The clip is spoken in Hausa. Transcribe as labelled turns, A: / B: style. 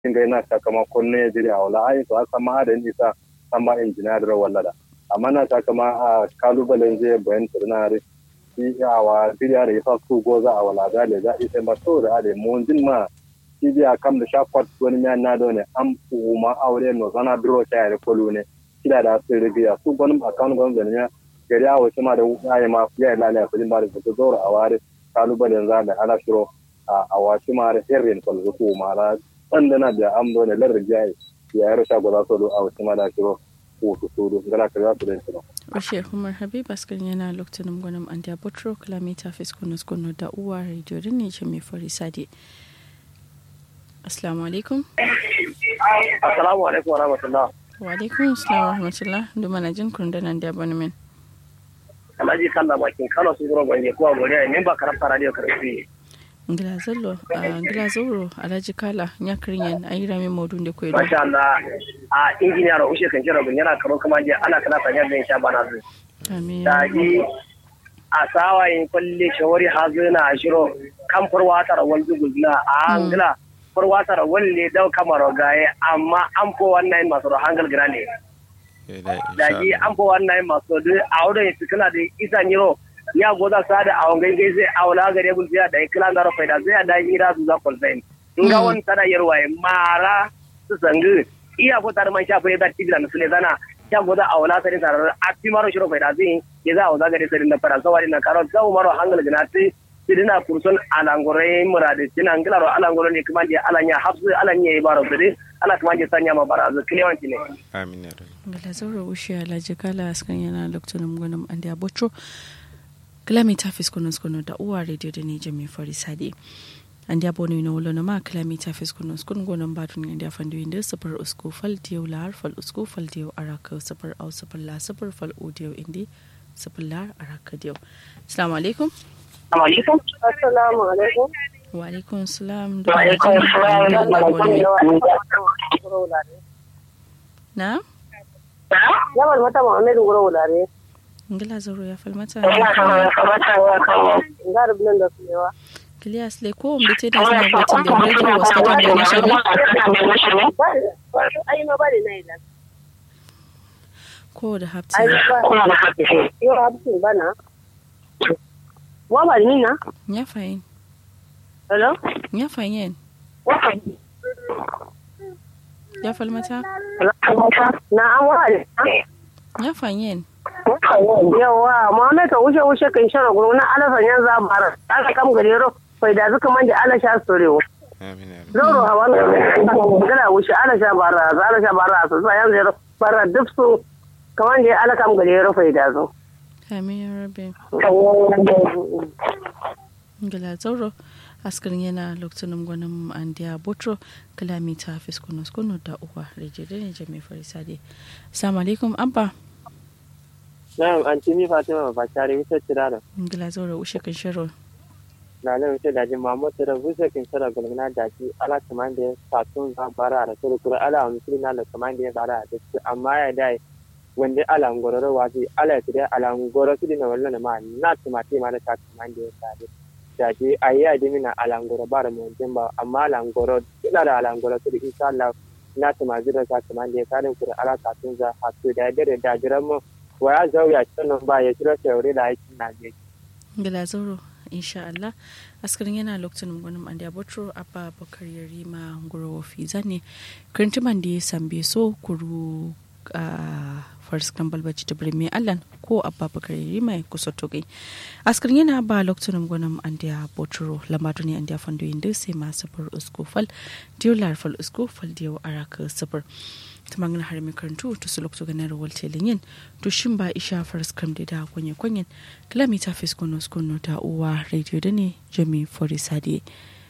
A: inga ina sakamakon ne jiri a wala ai to aka ma da nisa amma injiniya da wallada amma na sakama a kalubalen je bayan turnare shi awa biriya da yasa su goza a wala da za ita ba so da ade mun jin ma shi biya kam da shakwat wani miya na do ne an kuma aure no zana duro ta yare kolu ne kida da su rigiya su gwanin akawun gwanin da ne gari a wasu ma da ya ma ya lalaya kudin ba da su zo a ware kalubalen za da ana shiro a wasu ma da irin kwalzo ko ma da ɗandana da amdo ne larin jaye ya yi rasha gwada solo a wasu ma da shiro ko su solo gana ka za su da shiro.
B: Bashir Umar Habib Askar yana lokacin gwanin Andiya Botro kilomita fiskunus kunu da uwa rediyo da ne ce mai fari sade. Assalamu alaikum.
C: Assalamu alaikum wa rahmatullah.
B: Wa alaikum assalam wa rahmatullah. Duma na jin kun da nan da abonemen.
C: Alhaji Kalla bakin Kano su gura gwanje kuwa godiya ne ba karanta radio karfi.
B: ngila zallo ngila zauro alhaji kala nyakrinyen ayira mi modun de koydo
C: Masha Allah a injiniya ra ushe kan kira yana karo kuma je ana kana sanya da insha bana zu.
B: amin
C: Da ji a sawa in kulli shawari hazuna ashiro kan furwata ra wal dugulna a ngila furwata ra walle dau kamaro gaye amma an fo wannan masu hangal grane. Da ji an fo wannan masu duk a wurin fikina da isa nyiro ya goza sa da awon gangai zai awla gare bul da iklan da rafa da zai da ira su za kol zain in ga wani tada yarwa mara su sangu iya ko tar man shafa da tibila na sule zana ya goza awla sai tar a ti maro shiro fa da zai ya za awza gare sai na fara sawari na karo za maro hangal ganati sidina kursun alangore murade tina ngilaro alangore ne kuma je alanya hafsu alanya ibaro sidi ala kuma je sanya ma barazu kilewanci ne
D: amin ya rabbi
B: ngila zauro ushi alhaji kala askan yana lokacin gwanin andiya botro kilomita fiskunus kunu da uwa radio da ne jami fari sade an da bono na wolo na ma kilomita fiskunus kun gonon batun ne da fandu inda sufur usku fal diyo la harfal usku fal diyo araka sufur au sufur la sufur fal u diyo indi sufur la araka diyo assalamu alaikum
E: Assalamu alaikum.
B: wa alaikum salam
C: Wa alaikum salam.
B: na
E: Yawan mata Muhammadu Gura Wulare.
B: ngila zauro ya falmata
E: Ga rubin da su yawa.
B: Kilias le ko mbite da zina botin da radio was katan da nishani
E: Ai ma bari na ilan.
B: ko da hapti
E: Ai ba. Yau habsin bana. Wa ba ni na?
B: ya fayin
E: Hello?
B: ya fayin ya falmata
E: Na an wa ne.
B: ya fayin
E: Yawa, Muhammad ka wuce wuce kan shara guru na alasan yan zabara. Aka kam gare ro. Fai da zuka manje ala sha sorewo.
D: amin ya rabbi
E: Zoro hawa na gana wuce ala sha bara, ala sha bara su sa yan zero. Bara duk su kaman je ala kam gare ro fai da zo.
B: amin ya rabe ngila zauro askarin yana lokacin gwanin andiya botro kilomita fiskunus kunu da uwa rejede ne jami farisade assalamu alaikum abba
F: Na'am, Antini Fatima Bakari wuce tirana.
B: ngila zauro ushe kan shiro
F: Na nan wuce da jin Muhammad da wuce kin sara gulmina da ki ala kaman da satun za bara da kuru kuru ala wani siri na da kaman da ya bara da shi amma ya dai wanda ala ngororo wazi ala ya tire ala ngoro su dina wallan ma na tumati ma da ta kaman da ya sare. Da ji ayi ya dimina ala ngoro bara mu jin ba amma ala ngoro ina da ala ngoro su insha Allah na tumazi da ta kaman da ya sare kuru ala satun za hatu da dare da jiran mu wa ya zauya sannan ba ya kira shaure da aikin Najeriya.
B: ngila zauro insha Allah askarin yana lokacin gwanin andiya botro abba bakar yarima nguro fiza ne kirintiman da ya sambe so kuru a farskan balbaci ta birni allan ko abba bakar yarima ya kusa togai askarin yana ba lokacin gwanin andiya botro lambatu ne andiya fando yin sai ma safar usko fal diyo larfal usko fal diyo araka safar ta magana har mai karantu to su lokacin ganin rawar telin yin to shin ba isha farskam da da kwanye kwanyen kilomita fiskonos kono ta uwa radio da ne jami forisade